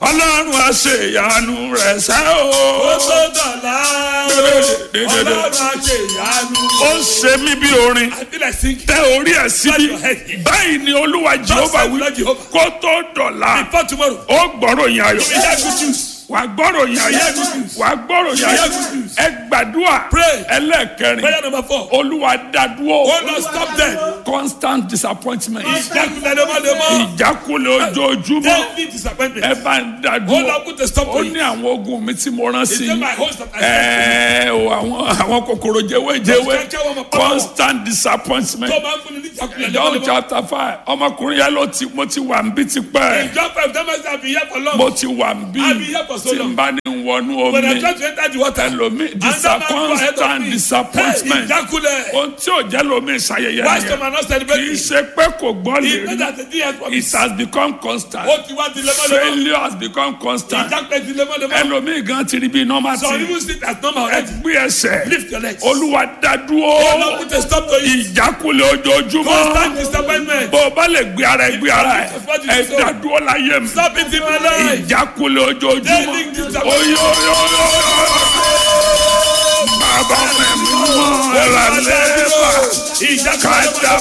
ọlọ́run á ṣe ìyanu rẹ̀ sẹ́ o. ó tó dọ̀la Dédédé. ọlọ́run á ṣe ìyanu. ó ń ṣe mí bí orin I feel like singing. tẹ orí ẹ̀ síbi báyìí ni olúwa jehova wí Lord Jehovah. kó tó dọ̀la Before tomorrow, ó gbọ́rọ̀ yín ayọ̀ we hear good news. wà gbọ́rọ̀ yín ayọ̀ Hear good news. wà gbọ́rọ̀ yín ayọ̀ Hear good news. ẹ gbàdúrà Pray. ẹlẹ́ẹ̀kẹrin Prayer number four. olúwa dádúró Oh Lord, stop them. constant disappointment Ìjákulẹ̀ lemọ́lemọ́. ìjákulẹ̀ ojoojúmọ́ Daily disappointment. ẹ bá ń Oh dádúró Lord, put a stop ó to ní it. àwọn ogun mi tí mo rán sí It's in my i host that I sent ẹ o àwọn àwọn kòkòrò jẹwéjẹwé Those can't come up. constant disappointment tó máa ń fún ni ní ìjákulẹ̀ John lemọ́lemọ́. chapter five ọmọkùnrin yẹn ló ti mo ti wà ń bí tipẹ́ In John five, that means I've been here for long. mo ti wà ń bí I've been here for so tí n long. bá ní wọnú When I omi try to enter the water, ẹlòmí another man go ahead of constant me. disappointment Hey, ìjákulẹ̀. ohun tí ò jẹ́ lómi ìṣayẹyẹ Why nìyẹn some are not kì í celebrating? ṣe pé kò gbọ́ lè It's not rí that the day has come. it has become constant Ó ti wá di lemọ́lemọ́. failure has become constant Ìjákulẹ̀ di lemọ́lemọ́. ẹlòmí gan ti rí bí normal Some thing even sit as normal ẹ already. gbé ẹsẹ̀ Lift your legs. olúwa dádúró Oh Lord, put a stop to it. ìjákulẹ̀ ojoojúmọ́ Constant disappointment. bó o bá lè gbé ara ẹ gbé ara ẹ ẹ dádúró láyé mi Stop it in my life. ìjákulẹ̀ ojoojúmọ́ Daily disappointment. oyoyoyoyo bàbá mi mú ẹ̀rọ lẹ́fà Ìjákulẹ̀ kájà